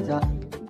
ta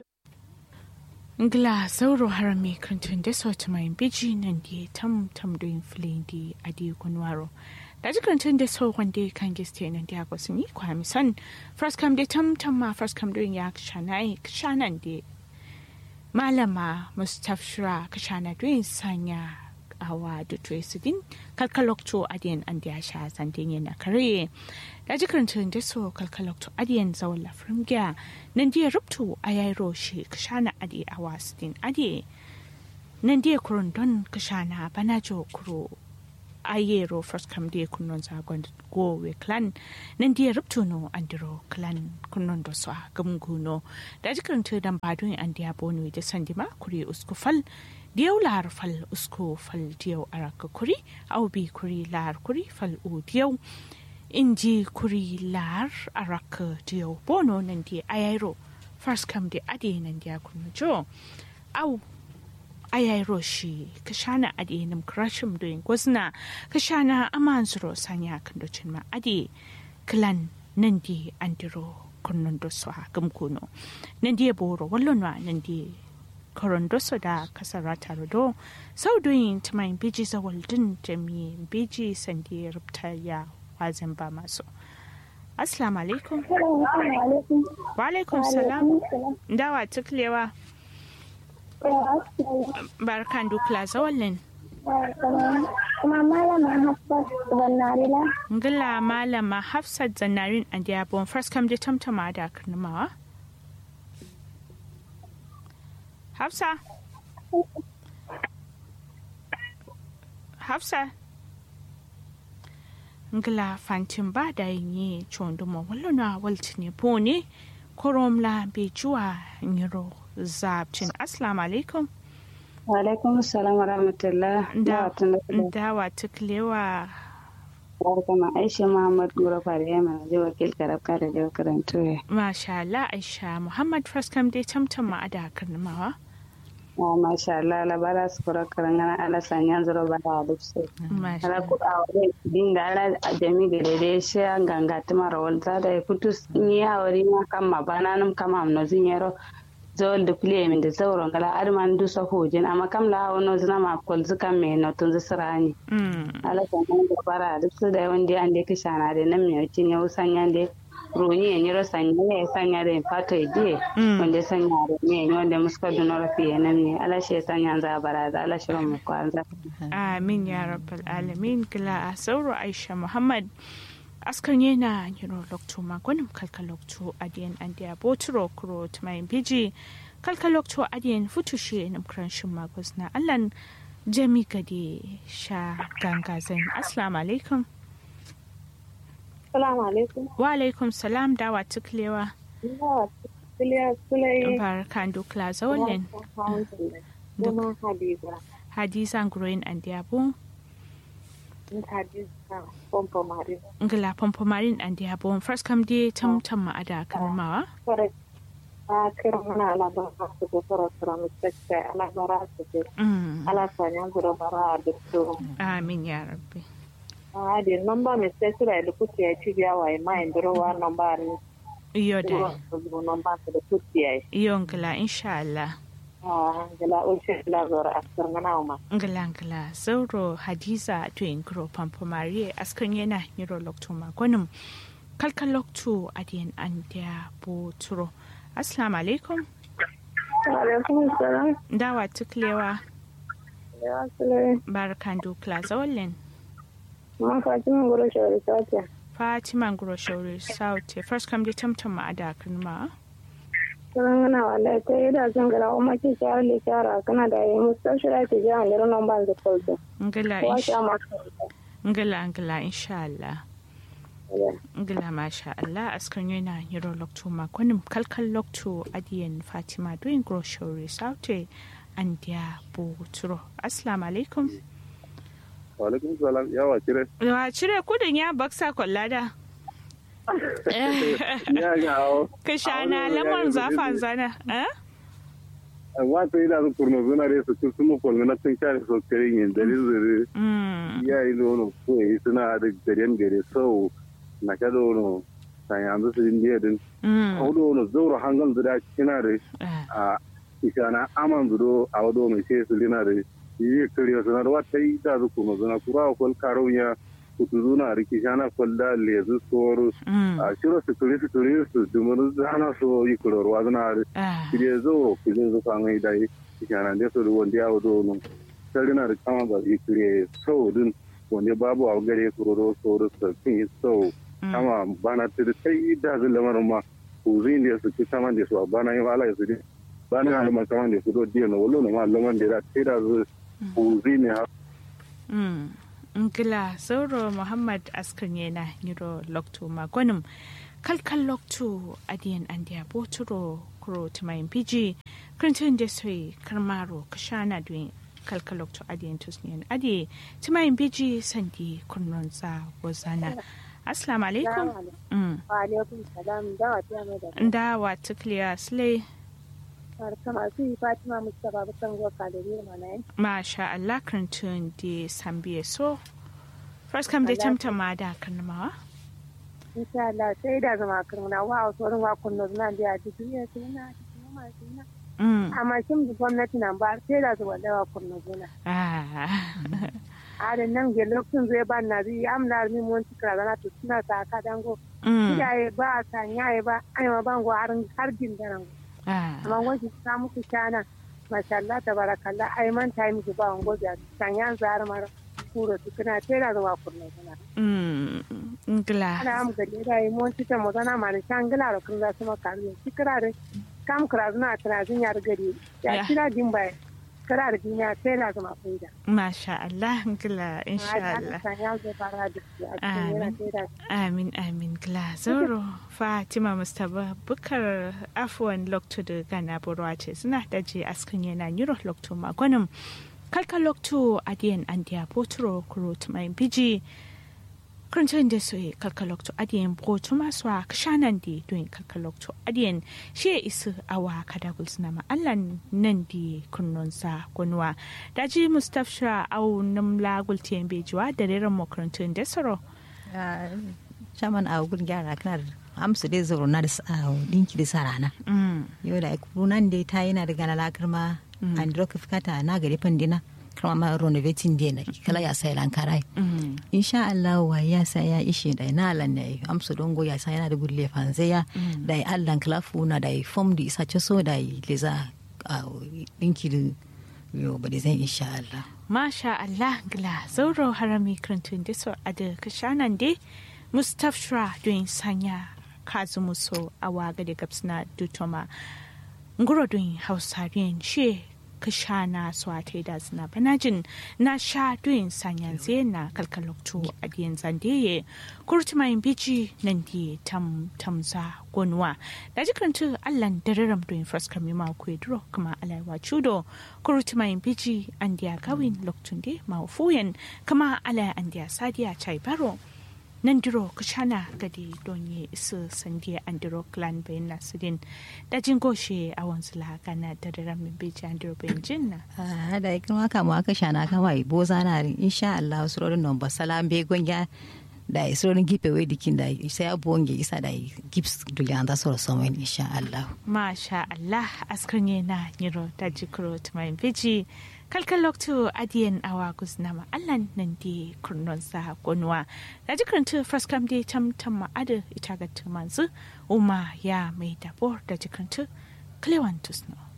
ngla sauro harami krantun da sauti mai biji nan di tam tam doin filin di adi kunwaro da ji krantun da sau wanda kan giste nan di agwa sun yi kwami san first kam da tam tam ma first kam doin ya kshana kshanan di malama mustafshira kshana doin sanya awa da tuwe sidin kalkalokto adiyan an da ya sha zandin yana kare da ji karantun da so kalkalokto adiyan zawon lafrin gya nan da ya rubtu a yayi roshi kashana adi a wasidin adi nan da ya kurun don kashana bana jo kuro ayero first kam da ya kunnon zagon gowe clan nan da ya rubtu no andiro clan kunnon da so gamguno da ji karantun dan badon an da ya bonu da sandima kuri uskufal diyau lahar fal usko fal diyau araka kuri au bi kuri lahar kuri fal u diyau inji kuri lahar araka diyau bono nan di ayairo first come di adi nan di akunu jo au ayairo shi kashana adi nam krashim doing gwazna kashana amanzuro sanya kandocin ma adi klan nan di andiro kunnun do swa gamkuno nan di boro wallonwa nan di korondoso da kasara tarudo sau doyin tumayin biji zawaldin jami biji sandi rubta ya wazin ba masu assalamu alaikum wa alaikum salam dawa tuklewa barkan dukla zawallin kuma malama hafsat zannarila ngila malama hafsat zannarin a diabon first kam je tamtama da karnamawa Hafsa. Hafsa. Ngla fantin ba da yi chonduma wallona waltine pone koromla be juwa nyiro zabcin assalamu alaikum wa alaikum assalam wa rahmatullah da dawa tuklewa barkama aisha muhammad gura fara yamma je wakil karab kare da karanto ya masha Allah aisha muhammad faskam dai tamtama a da karnamawa Ah, masha Allah labara su kura karangana ala sanyan zuro ba da dukse ala ku a wani dinga ala a jami da dai shi an ganga tuma rawal za da ya fito ni ya wari ma kan ma bana nam kama amno zinyero zawal da kuliya min da zauron gala arman du sa hojin amma kam la hawo no zina ma kol zukan me no tun zisrani ala sanyan da bara dukse da wanda an da kishana da nan me cin yau sanyan da roni ya nyiro sanya ya sanya da fato ya je wanda sanya da ne ne wanda muska duna rafi ya nan ne ala shi sanya za bara da ala shi mu kwanza amin ya rabbal alamin kila a sauro aisha muhammad askan yana yiro lokto magonim kalka lokto adiyan andiya boturo kuro tumayin biji kalka lokto adiyan futushe nam kranshin magos na allan jami gade sha gangazin assalamu alaikum salamu alaikum wa alaikum salam dawa tuklewa ina kuliya sulai barkan dukla zawalin Dama Hadiza, hadiza nguroyin andiyabu in Hadiza Pompo Marin. ngila pompomarin andiyabu first kam di tam tam ma ada karmawa Correct. A kira mana alabara su ko fara fara mutakka alabara su ko Mm, ala sanya gura bara da su. amin ya rabbi A di nomba mi sai sura da kuti ya ci biya wa ma indiro wa nomba ni. iyo da Ko nomba su da kuti ya. iyo ngila insha Allah Ah, gala o ce la zora asar mana ma. ngila ngila zauro hadiza to ingro pompomari askan yana yiro lokto magonim kalkal lokto adiyan andiyabu turo assalamu alaikum Alaikum salam. dawa tuklewa Ya sulai. barkan dukla zawalin Ma Fatima gura shawari sace. Fatima Groshauri Sauti first come di tamtam ma ada ma Sanan gana wallahi ta yi da sun gara o maki shawar le shara kana da yi mustashira ke jiya ne ran ban da kolto. ngala Wa insha sha ma. ngala ngala insha Allah ngala masha Allah askan yana yiro lokto ma kunim kalkal lokto adiyan Fatima doing Groshauri Sauti and dia bu turo assalamu alaikum Walaikum salam yawa kire. wa cire kudin ya baksa kwallada Ya ga awo. ka shana lamar zafan zana eh Wata ida su kurno zuna re su kun sumu kolmi na tun kare so kare yin dari zuri. mm Ya yi nono ko yi suna da garen gare so na ka dono san yanzu su indiya din Mm. audo no zoro hangal da kina da Ah. a isana aman zudo audo mai sai su lina da yi kariya sanar wata yi da zu kuma zuna kura kol karunya kutu zuna riki shana kol da lezu soro Mm. a shiro su turi su turi su dumuru zana so yi kurorwa zuna da Ah. kire zo kire zo kan yi da yi isana da so wanda ya audo no sarina da kama ba yi kire so din wanda babu a gare kuroro soro su kin yi so kama bana tiri sai da zai lamarin ma kuzin da su ci saman da su a bana yin ala su dai bana yin alman saman da su do diya na wolo na ma laman da da sai da zai kuzin ne ha Mm. Ngila Zauro Muhammad Askarni na Niro Lokto Magonum kalkal Lokto Adiyan Andiya Boturo Kuro Tumayin Piji Krintin Desoi Karmaro Kashana Dwin kalkal Lokto Adiyan Tusniyan Adi Tumayin Piji Sandi Kurnonza Wazana Assalamu alaikum. Mm. wa alaikum salam da wa ta mai da Nda wa tukliya Slay barka masu yi fatima mustapha bukan go kalori mana yin Masha Allah Krintin di Sambiye so First come da tamtama da karnamawa. insha Allah sai da zama kirmuna wa wasu wurin wa kunno zuna da ya ji duniya su na cikin masu na Mm. amma shin da gwamnati nan ba sai da zuwa da wa kunno zuna Ah. a da nan ge lokacin zai ba na zai amna mi mun tikra zana to suna ta ka dango Mm. iyaye ba a sanyaye ba ai ma bango har har jin daren Ah. amma wani ta muku shana masha Allah tabarakallah ai man ta miki ba wango da sanyan zar mara kuro tukuna sai da zuwa kunno zuna Mm. Ngla. ana am gade da yi mon tita mo zana mani shangila ro kun za su maka ne tikra re kam kra zuna tra zun yar gari Ya. ya kira din bai kra da duniya sai la zama faida Masha Allah. Ngla. Insha Allah. san ya zo fara da shi a cikin yana sai da Amin amin gla zoro Fatima Mustapha Bukar Afwan Lokto da Gana Borwa ce suna daji askin yana Euro Lokto Magonum Kalka Lokto Adiyan Andiya Potro Kurut Mai Biji Kurantun da soye kalka Lokto Adiyan Botu Maswa Kashanan di doing kalka Lokto Adiyan shi isu awa kada gulsuna ma'allan nan di kunnunsa gunwa daji Mustapha au namla gultiyan bejuwa da reren makarantun da soro shaman a gun gyara kana da amsu dai zauro na da s- a dinki da sa rana Mm. yau da kunan dai ta yana da gana lakar ma an dro ka fikata na gari pandina kama ma renovating dai na kala ya sai lankarai Mm. insha Allah wa ya sa ya ishe da na lan da amsu dongo ya sa yana da gulle fanze ya da Allah klafu na da form di isa so da leza a dinki da yo ba da zan insha Allah Masha Allah gla zauro harami krantun da so a da kashanan de Mustapha doin sanya kazu muso a waga da gabsna dutoma nguro doin hausariyan she kashana so a taida zina banajin na sha doin sanya zena kalkalokto a diyan zandeye kurtuma yin biji nan di tam tamza gonwa da jikantu allan dararam doin faskar mima kwedro kuma alaiwa chudo kurtuma yin biji an diya gawin loktunde maufuyen kama alai an diya sadiya chai baro nan diro kushana gadi donye isu sandiya an diro clan bayan nasirin da jin goshe a wanzu gana da daren min biji an diro bayan jin na Ah, da ikin waka mu aka shana kama i boza na rin insha Allah surorin non ba salam be gonja da surorin gipe we dikin da sai abonge isa da gips dulian da soro so men insha Allah Masha Allah askarnye na niro da jikro tumayin biji kalkan loktu adiyan awa guznama allan nan di kurnon sa gonwa da jikrantu fraskam di tam tam ma'ada ita ga tumanzu uma ya mai dabor da jikrantu klewantus no